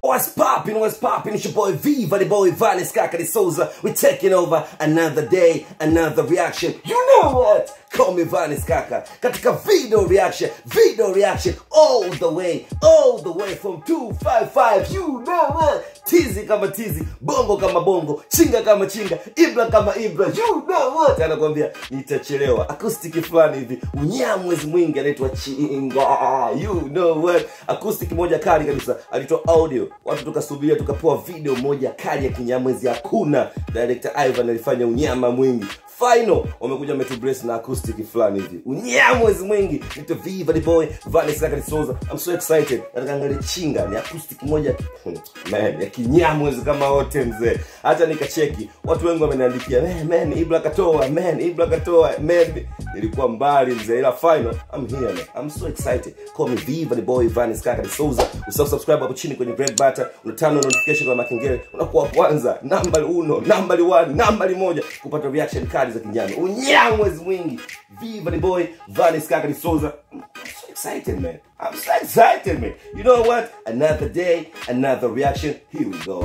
What's poppin', what's poppin'? It's your boy Viva, the boy Vanis Kakari Souza. We're taking over another day, another reaction. You know what? Call me Vanis Kaka. Katika video reaction, video reaction, all the way, all the way from 255. You know what? Tizi kama tizi, bongo kama bongo, chinga kama chinga, ibra kama ibra. You know what? Anakwambia nitachelewa. Acoustic fulani hivi, unyamwezi mwingi anaitwa chinga. You know what? Acoustic moja kali kabisa, alitoa audio. Watu tukasubiria tukapewa video moja kali ya kinyamwezi. Hakuna director Ivan alifanya unyama mwingi final wamekuja metubrace na acoustic fulani hivi unyamwezi mwingi nito viva the boy Vanis Kakari Souza I'm so excited nataka angalie chinga ni acoustic moja hmm, man ya kinyamwezi kama wote mzee hata nikacheki watu wengi wameniandikia man, man Ibra katoa man Ibra katoa man nilikuwa mbali mzee ila final I'm here man I'm so excited call me viva the boy Vanis Kakari Souza usahau subscribe hapo chini kwenye red button unatano notification kwa makengele unakuwa wa kwanza nambari uno nambari 1 nambari moja kupata reaction kali za kinyama unyamwezi mwingi viva the boy Vanis Kakari Souza I'm so excited man I'm so excited man you know what another day another reaction here we go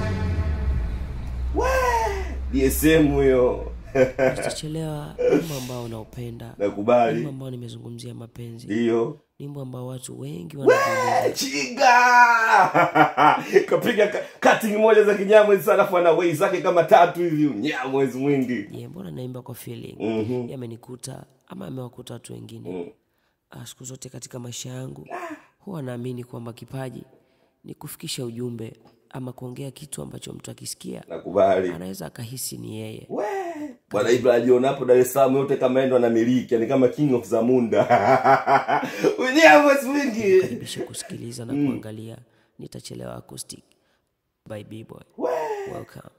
Wah! DSM huyo Utachelewa wimbo ambao unaupenda, wimbo nakubali ambao nimezungumzia mapenzi, ndiyo wimbo ambao watu wengi wanajiuliza chinga kapiga ka- cutting moja za kinyamwezi sana afu ana wei zake kama tatu hivi unyamwezi mwingi je, mbona naimba kwa feeling? Mhm. Yamenikuta ama amewakuta watu wengine. Mm. Ah, Siku zote katika maisha yangu huwa naamini kwamba kipaji ni kufikisha ujumbe ama kuongea kitu ambacho mtu akisikia nakubali anaweza akahisi ni yeye. We, bwana ibra ajiona hapo dar es salaam yote kama endo anamiliki yani kama king of zamunda unyamwezi mwingi Karibisha kusikiliza na kuangalia Nitachelewa Acoustic by B-Boy. We. Welcome.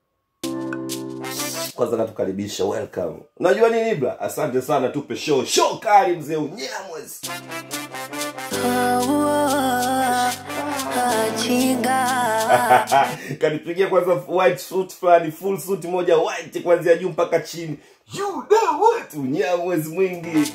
kwanza katukaribisha welcome unajua nini ibra asante sana tupe show show kali mzee unyamwezi kanipigia kwanza white suit fulani full suit moja white kuanzia juu mpaka chini you know what unyamwezi mwingi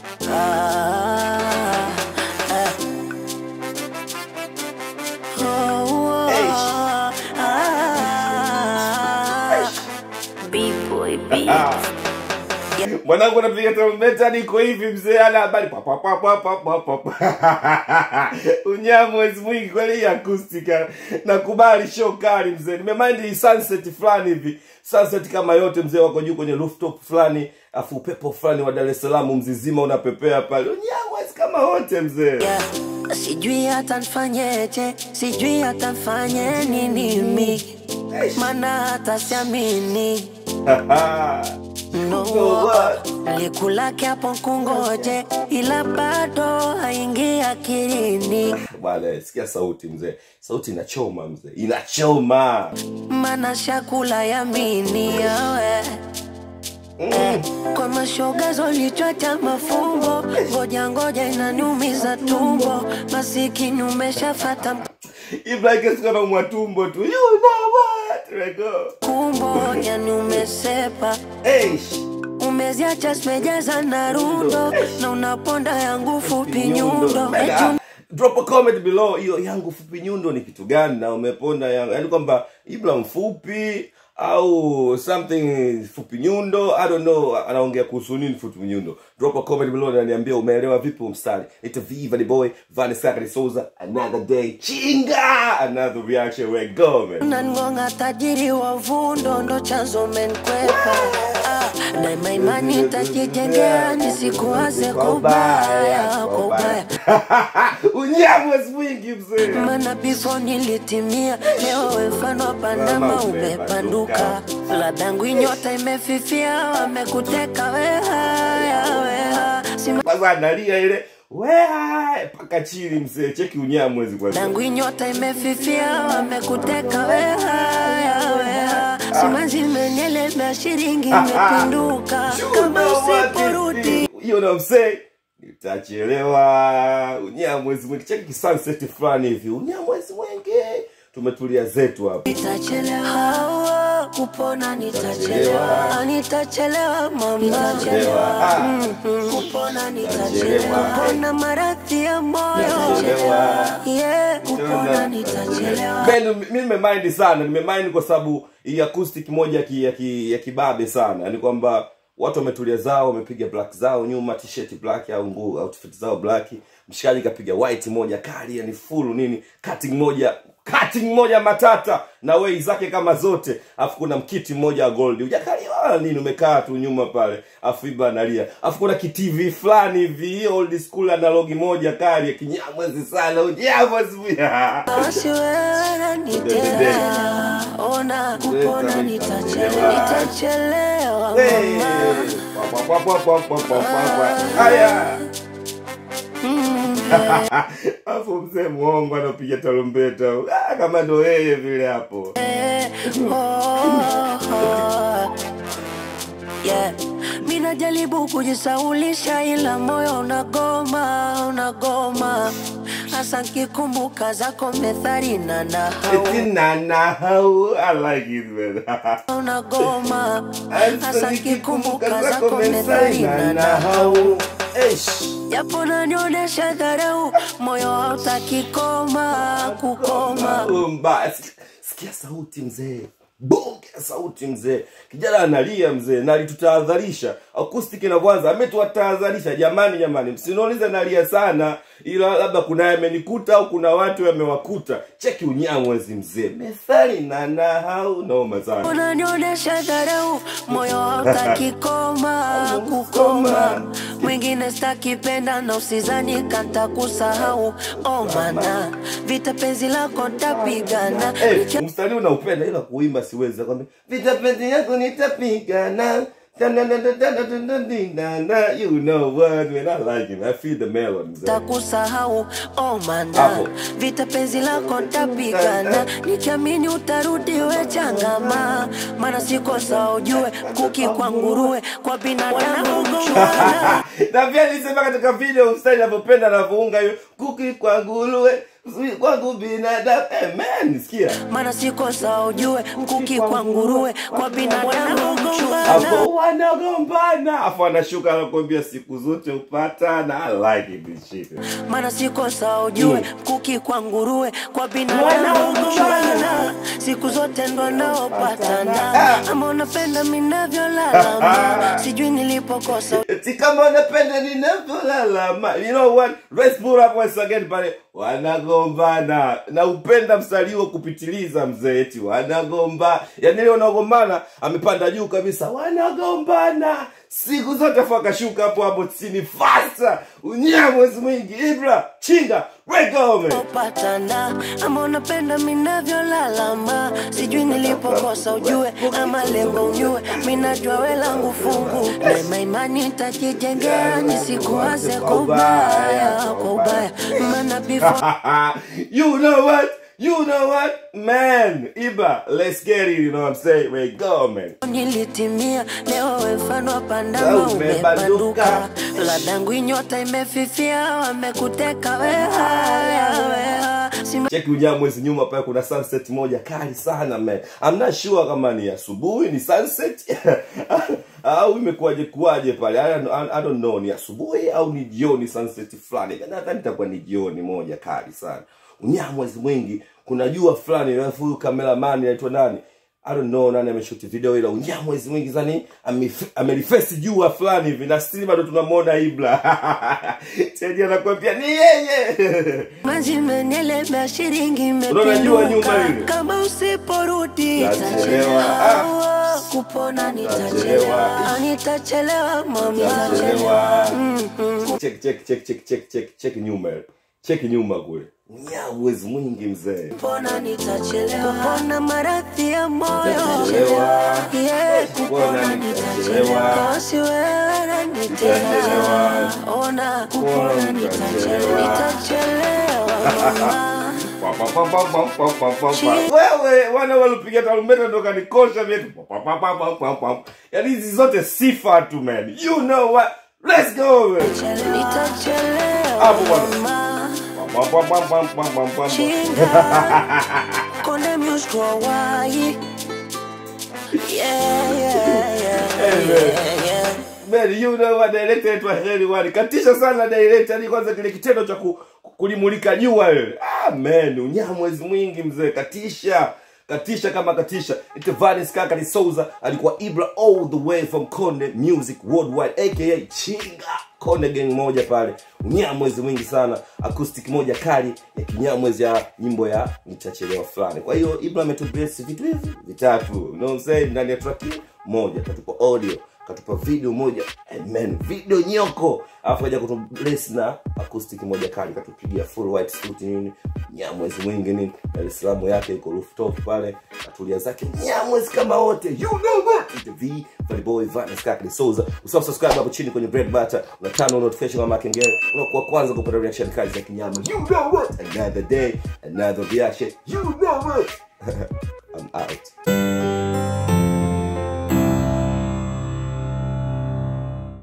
mwanangu anapiga tarumbeta niko hivi mzee ana habari pa, pa, pa, pa, pa, pa, pa, pa. unyamwezi mwingi kweli hii akustika nakubali show kali mzee nimemind hii sunset fulani hivi sunset kama yote mzee wako juu kwenye rooftop fulani afu upepo fulani wa dar es salaam mzizima unapepea pale unyamwezi kama wote mzee Yeah. Sijui hata nfanyeje, sijui hata nfanye nini mi, mana hata siamini no. know what? Likulake hapo kungoje, ila bado haingi akilini, bwana sikia sauti mzee sauti inachoma mzee inachoma mana shakula yamini yawe Eh, kwa mashoga zolichwacha mafumbo, ngoja ngoja inaniumiza tumbo, masikini umeshafata ibrahikeskana mwatumbo tu you know what Rego. kumbo, yani umesepa Eish. umeziacha zimejaza na rundo na unaponda yangu fupi nyundo Man, eti ah, drop a comment below hiyo yangu fupi nyundo ni kitu gani na umeponda yangu yaani kwamba ibra mfupi au something fupi nyundo i don't know anaongea kuhusu nini fupi nyundo drop a comment below na niambia umeelewa vipi huu mstari ita viva the boy Vanessa Kakari Souza another day chinga another reaction we go man unangonga tajiri wa vundo ndo chanzo menkwepa ah, daima imani tajijengea nisikuwaze kwa ubaya kwa ubaya unyamwezi mwingi mzee mana before nilitimia leo we mfano wa panama umepanduka ladangu inyota imefifia wamekuteka wehaya weha Sima kwanza analia ile wea mpaka chini mzee cheki unyamwezi kwanza dangu inyota imefifia wamekuteka wehaya weha simanzi imenielemea shilingi imepinduka kama usiporudi hiyo na msee nitachelewa unyamwezi mwingi cheki kisunset fulani hivi unyamwezi mwingi tumetulia zetu hapa itachelewa kupona nitachelewa, nitachelewa mama, Mhm. kupona nitachelewa, kupona maradhi ya moyo, yeah, kupona nitachelewa. Ben, mi nimemind sana nimemind kwa sababu hii acoustic moja ya ki- ya ki- ya kibabe sana yani kwamba watu wametulia zao wamepiga black zao nyuma t-shirt black au nguo outfit zao black mshikaji kapiga white moja kali yani full nini cutting moja cutting moja matata na wei zake kama zote afu kuna mkiti mmoja wa gold hujakaliwa nini umekaa tu nyuma pale afu iba analia afu kuna kitv fulani hivi old school analogi moja kali ya kinyamwezi sana unyamwezi Basi wewe nanitesa, ona kupona nitachelewa, nitachelewa mama. haya afu mzee mwongo anapiga tarumbeta ah, kama ndo yeye vile hapo Yeah. Mi najaribu kujisaulisha ila moyo unagoma, unagoma hasa nkikumbuka zako methali na nahau Eti na nahau I like it man unagoma Hasa hasa nikikumbuka nkikumbuka zako zako methali methali na na nahau nahau Eish. japo nanionyesha dharau, moyo hautaki koma kukoma. mbaya Sik- sikia sauti mzee bonge ya sauti mzee kijana analia mzee na alitutahadharisha acoustic inavyoanza ametuwatahadharisha jamani jamani msiniulize nalia sana ila labda kuna yamenikuta au kuna watu yamewakuta cheki unyamwezi mzee methali na nahau noma sana unanionyesha dharau, moyo hautaki koma kukoma. Mwingine stakipenda na usizani kanta kusahau, oh mana vita penzi lako tapigana hey, mstari unaupenda ila kuimba siwezi kwambia vita penzi yako nitapigana Da-da-da-da-da-da-da-da-da. You know what, man, I like it. I feel the melody. mzee. takusahau oh mana Hapo. vita penzi lako tapigana nikiamini utarudi we changama maana sikosa ujue kuki kwa nguruwe kwa binadamu mchwana na pia nilisema katika video mstari navyopenda anavyounga hiyo kuki kwa nguruwe zui kwangu binadamu hey, man sikia maana sikosa ujue kuki kwa nguruwe kwa binadamu mchwana hapo wanagombana afu anashuka anakuambia siku zote upatana I like it this shit maana sikosa ujue kuki kwa nguruwe kwa binadamu mchwana siku zote ndo naopatana ama unapenda minavyolalama sijui nilipokosa Eti kama unapenda ninavyolalama you know what let's pull up once again pale wanagombana na upenda mstari huo kupitiliza mzee eti wanagomba yani ile wanagombana amepanda juu kabisa wanagombana siku zote afu akashuka hapo hapo chini fasta unyamwezi mwingi ibra chinga wegome patana ama unapenda minavyolalama sijui nilipokosa ujue ama lengo unyue minajua we langu fungu mema imani tajijengea nisikuwaze kwa ubaya kwa ubaya maana before you know what you know what man iba let's get it you know what i'm saying we go man nilitimia leo we mfano wa pandama Leo umebanduka. umebanduka ladangu inyota imefifia wamekuteka wehaya weha Sima cheki ujaa mwezi nyuma pale kuna sunset moja kali sana man I'm not sure kama ni asubuhi ni sunset au imekuwaje kuwaje pale I, don't- I don't know ni asubuhi au ni jioni sunset fulani nadhani itakuwa ni jioni moja kali sana unyaa mwezi mwingi kuna jua fulani alafu huyu cameraman anaitwa nani I don't know nani ameshuti video ila unyaa mwezi mwingi zani amelifesi jua fulani hivi na still bado tunamwona ibla tedi anakwambia ni yeye maji menielemea shilingi Unaona jua nyuma imepinduka lile? kama usiporudi Nitachelewa. nitachelewa kupona nitachelewa nitachelewa mama Nitachelewa. check check check check check check check nyuma check nyuma kule nyawezi mwingi mzee kupona nitachelewa kupona maradhi ya moyo Nitachelewa. Yeah, Kupona kupona nitachelewa. nitachelewa Kosi wewe nanitesa Nitachelewa. ona kupona Kupona nitachelewa nitachelewa mama Pa, pa, pa, pa, pa, pa, pa, pa, pa. wewe wana walipiga tarumbeta ndo kanikosha vyetu Pa, pa, pa, pa, pa, pa. yaani hizi zote sifa tu man you know what let's go man nitachelewa Hapo bwana. mama Pa, pa, pa, pa, pa, pa, pa, pa. chinga konde muscro wai Yeah, yeah, yeah, yeah, yeah. Man, you know what director wetu wa heri wani katisha sana director ni kwanza kile kitendo cha ku, kulimulika jua wewe ah man unyamwezi mwingi mzee katisha katisha kama katisha itevanis kaka ni souza alikuwa ibra all the way from konde music worldwide aka chinga konde gang moja pale unyamwezi mwingi sana acoustic moja kali ya kinyamwezi ya nyimbo ya nitachelewa fulani kwa hiyo ibra ametubless vitu hivi vitatu you know what I'm saying ndani ya track hii moja katupa audio katupa video moja and man video nyoko alafu kaja kutubless na acoustic moja kali katupigia full white suit nini nyamwezi mwingi nini dar es salaam yake iko rooftop pale atulia zake nyamwezi kama wote you know what It's the v Valley boy Vanes Kakli Souza usahau subscribe hapo chini kwenye bread butter na tano notification kama kengele unakuwa kwanza kupata reaction kali za kinyama you know what another day another reaction you know what I'm out